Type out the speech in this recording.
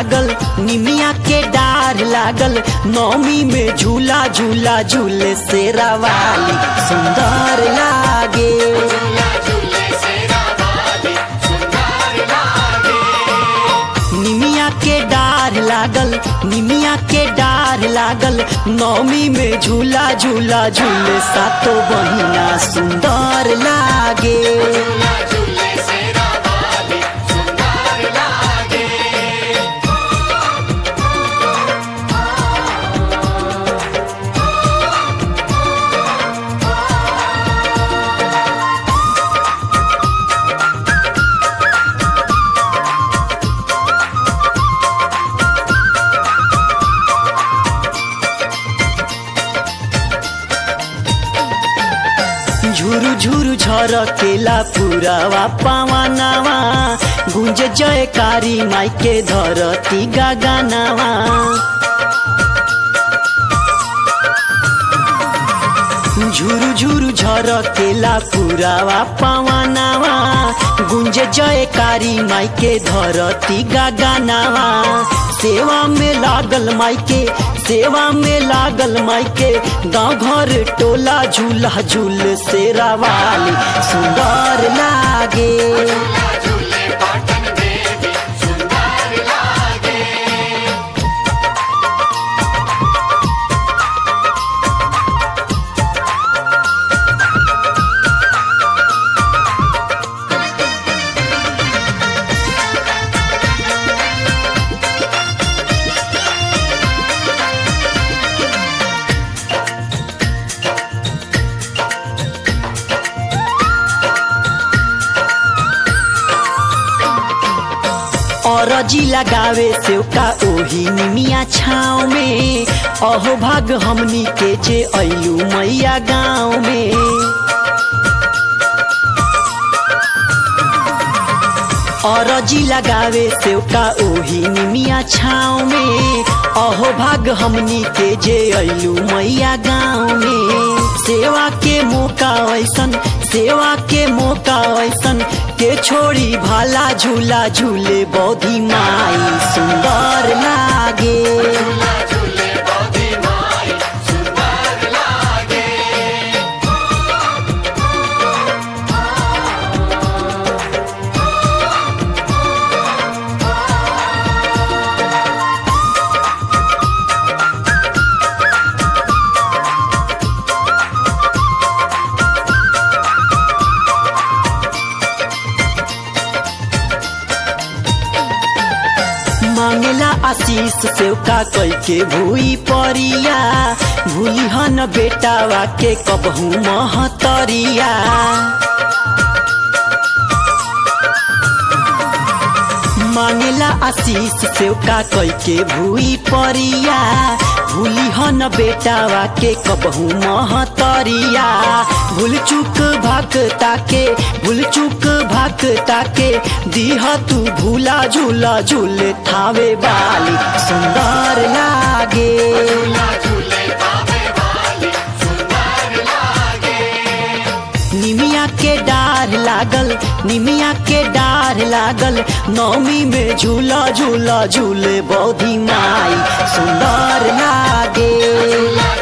लागल निमिया के डार लागल नौमी में झूला झूला झूले से रवाली सुंदर लागे निमिया के डार लागल निमिया के डार लागल नौमी में झूला झूला झूले सातो बहिना सुंदर लागे झुरु झुरु झरकेला पुरावा पावानावा गुंज जयकारी माइके धरती गागानावा झुरु झुरु झरकेला पुरावा पावानावा गुंज जयकारी माइके धरती गागानावा सेवा में लागल माइके सेवा में लागल माइके गाँव घर टोला झूला झूल से रावाली सुंदर लागे अरजी लगावे सेवका ओही निमिया छाव में अहो भाग हमनी के जे अयू मैया गाँव में अरजी लगावे सेवका ओही निमिया छाव में अहो भाग हमनी के जे अयू मैया गाँव में सेवा के मौका ऐसन सेवा के मौका ऐसन के छोड़ी भाला झूला झूले बौधी माई सुंदर लागे मांगेला आशीष सेवका कई के भूई परिया भूली हन बेटावा के कबहू महतरिया मांगेला आशीष सेवका कई के भूई परिया भूली हन बेटावा के कबहू महतरिया भूल चूक भक्ता के भूल चूक भक्ता के दीह तू भूला झूला झूले थावे वाली सुंदर लागे निमिया के डार लागल निमिया के डार लागल नौमी में झूला झूला झूले बौधी माई सुंदर लागे